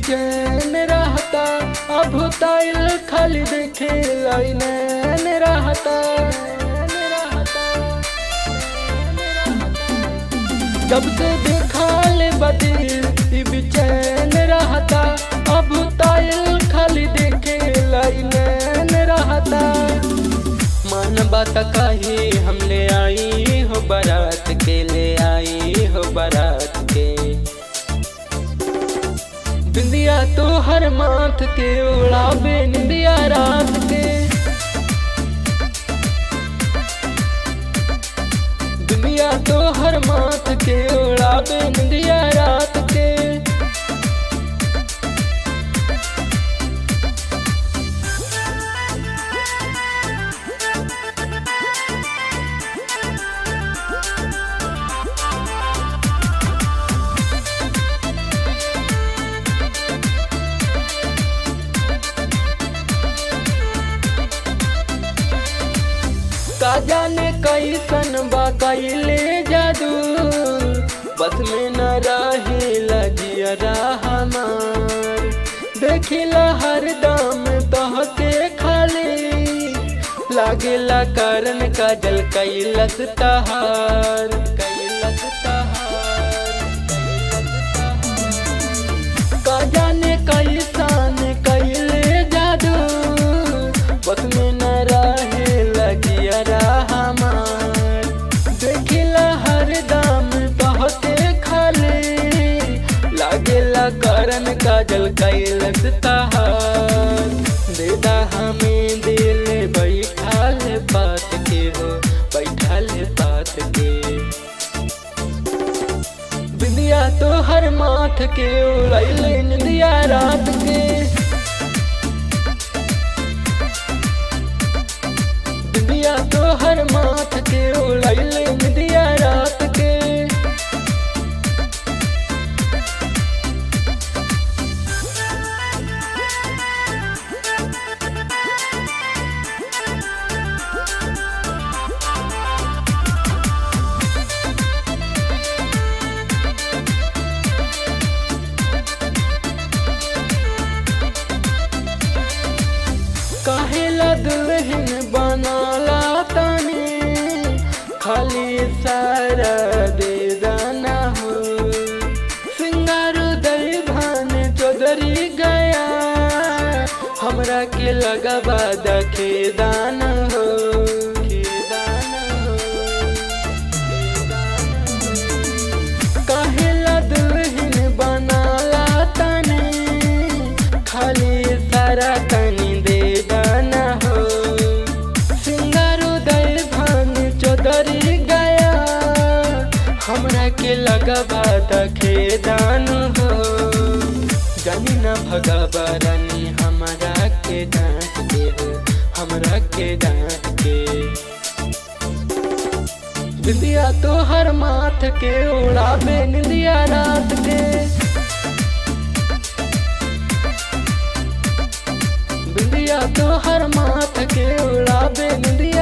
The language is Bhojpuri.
बेचैन रहता अब ताइल खाली देखे लाइनैन रहता जब से देखा ले बदिल ई बेचैन रहता अब ताइल खाली देखे लाइनैन रहता मन बात कही हम ले आई हो बारात के ले आई हो बारात के बिंदिया तो हर माथ के उड़ाबे निंदिया रात के बिंदिया तो हर माथ के उड़ाबे निंदिया रात के का जाने कैसन बा कैले जादू बस में न रहे लगिया हमार देखिला हर दम तह के खाली लागेला कारण काजल कैलस तहार कैलस तहार का जाने कैसन कैले जादू बस में न रहे लगिया हमार देखिला हर दाम तहते खाली लागेला करन काजल कैलस तहार देदा हमें दिल बैठाल बात के हो बैठाल बात के बिंदिया तो हर माथ के उड़ैले निंदिया रात के बिंदिया तो हर माथ के उड़ैले निंदिया रात के काहेला दुल्हन बनाला तनी खाली सारा दे दाना हो सिंगारो दई भान चौधरी गया हमरा के लगवा दखे दान हो खेदान हो, काहेला दुल्हन बनाला तनी खाली सारा तनी दे दाना हो सिंगारो दय भान चौधरी गया हमरा के लगवा दखे दान हो जानी न भगवा रानी हमरा के डांट के हो हमरा के डांट के बिंदिया तो हर माथ के उड़ाबे निंदिया रात के बिंदिया तो हर माथ के उड़ाबे निंदिया